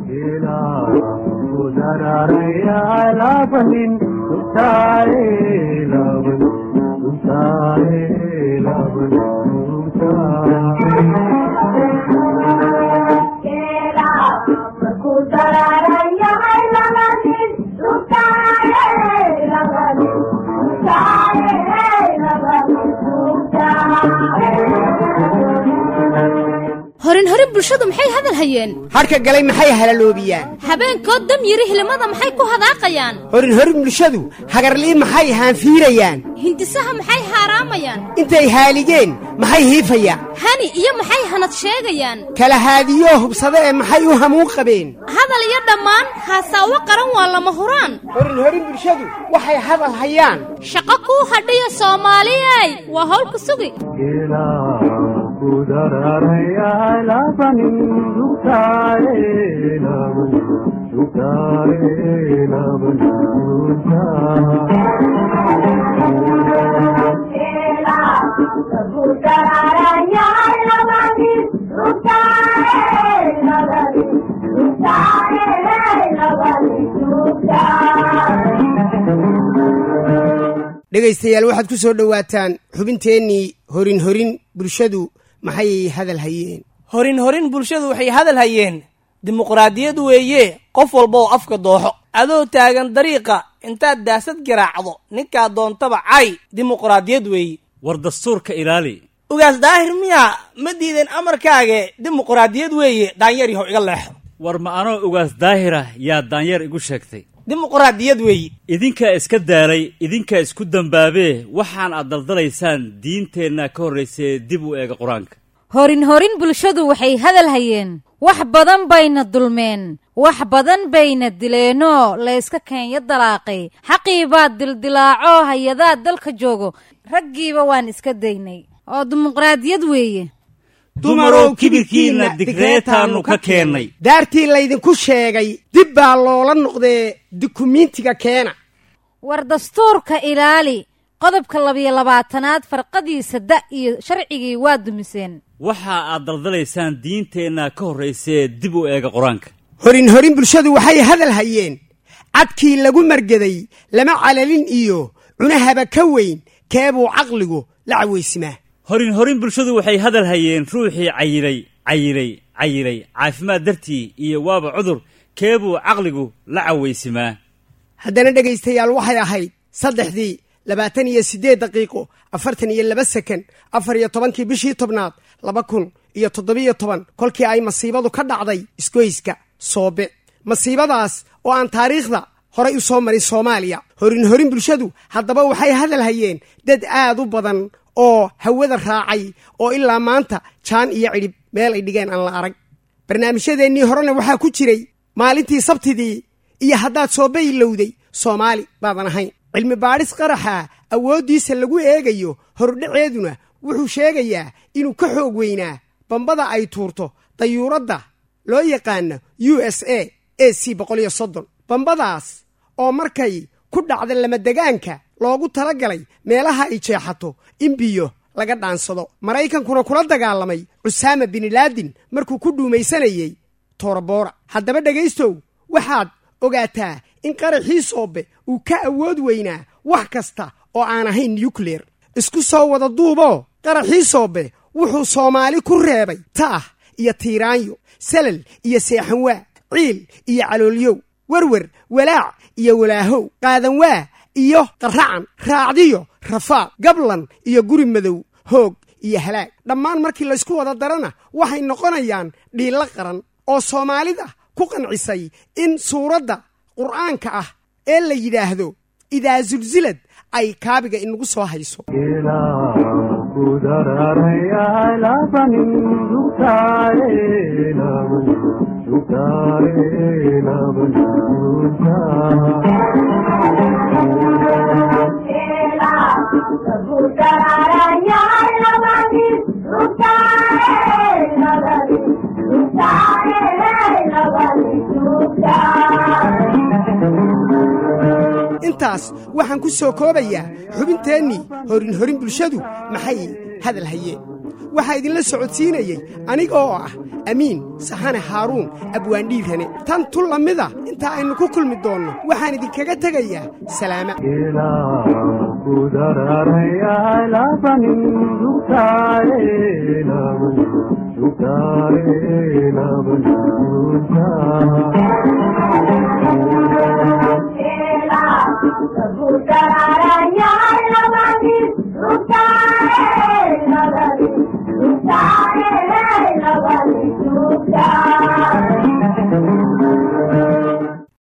horin horin bulshadu maxay hadal hayeen hadhka galay maxay halaloobiyaan habeenkood dam yiri hilimada maxay ku hadaaqayaan horin horin bulshadu hagarlii maxay haanfiirayaan hindisaha maxay haaraamayaan intay haaligeen maxay hiifayaan hani iyo maxay hanad sheegayaan kala haadiyoo hubsada ee maxay u hamuun qabeen hadal iyo dhammaan haasaawo qaran waa lama huraan horin horin bulshadu waxay hadal hayaan shaqo kuu hadhiya soomaaliyey waa howlka sugi dhegaystayaal waxaad ku soo dhowaataan xubinteennii horin horin bulshadu maxay hadal hayeen horin horin bulshadu waxay hadal hayeen dimuqraadiyad weeye qof walba oo afka dooxo adoo taagan dariiqa intaad daasad garaacdo ninkaa doontaba cay dimuqraadiyad weeye war dastuurka ilaali ugaas daahir miyaa ma diideen amarkaage dimuqraadiyad weeye daanyar yahow iga leexo war ma anoo ugaas daahira yaa daanyeer igu sheegtay dimuqraadiyad weeye idinkaa iska daalay idinkaa isku dambaabee waxaan aad daldalaysaan diinteenna ka horraysee dib u eega qur-aanka horin horin bulshadu waxay hadal hayeen wax badan bayna dulmeen wax badan bayna dileenoo layska keenya dalaaqay xaqii baad dildilaaco hay-adaa dalka joogo raggiiba waan iska daynay oo dimuqraadiyad weeye dumarow kibirkiinna digreetaannu ka keennay daartii laydinku sheegay dib baa loola noqdee dukumiintiga keena war dastuurka ilaali qodobka labiyo labaatanaad farqadiisa da iyo sharcigii waa dumiseen waxa aad daldalaysaan diinteenna ka horraysee dib u eega qur-aanka horin horin bulshadu waxay hadal hayeen cadkii lagu margeday lama calalin iyo cunahaba ka weyn keebuu caqligu la cawaysimaa horin horin bulshadu waxay hadal hayeen ruuxii cayilay cayilay cayilay caafimaad dartii iyo waaba cudur keebuu caqligu la cawaysimaa haddana dhegaystayaal waxay ahayd saddexdii labaatan iyo siddeed daqiiqo afartan iyo laba sekan afar iyo tobankii bishii tobnaad laba kun iyo toddobiyo toban kolkii ay masiibadu ka dhacday isgoyska soobe masiibadaas oo aan taariikhda horay u soo marin soomaaliya horin horin bulshadu haddaba waxay hadal hayeen dad aad u badan oo hawada raacay oo ilaa maanta jaan iyo cidhib meel ay dhigeen aan la arag barnaamijyadeennii horena waxaa ku jiray maalintii sabtidii iyo haddaad soobe ilowday soomaali baadan ahayn cilmi baadhis qaraxa awooddiisa lagu eegayo hordhaceeduna wuxuu sheegayaa inuu ka xoog weynaa bambada ay tuurto dayuuradda loo yaqaano u s a a c boqol iyo soddon bambadaas oo markay ku dhacda lamadegaanka loogu tala galay meelaha ay jeexato in biyo laga dhaansado maraykankuna kula dagaalamay cusaama binilaadin markuu ku dhuumaysanayey tooraboora haddaba dhegaystow waxaad ogaataa in qaraxii soobe uu ka awood weynaa wax kasta oo aan ahayn nukleer isku soo wada duuboo qaraxii soobe wuxuu soomaali ku reebay taah iyo tiiraanyo salal iyo seexanwaa ciil iyo caloolyow werwer walaac iyo walaahow qaadanwaa iyo qaracan raacdiyo rafaaq gablan iyo guri madow hoog iyo halaag dhammaan markii laysku wada darana waxay noqonayaan dhiillo qaran oo soomaalida ku qancisay in suuradda qur'aanka ah ee la yidhaahdo idaa sulsilad ay kaabiga inagu soo hayso intaas waxaan ku soo koobayaa xubinteennii horin horin bulshadu maxay hadal hayeen waxaa idinla socodsiinayey aniga oo ah amiin saxane haaruun abwaandhiirane tan tu lamida intaa aynu ku kulmi doonno waxaan idinkaga tegayaa salaama Thank you.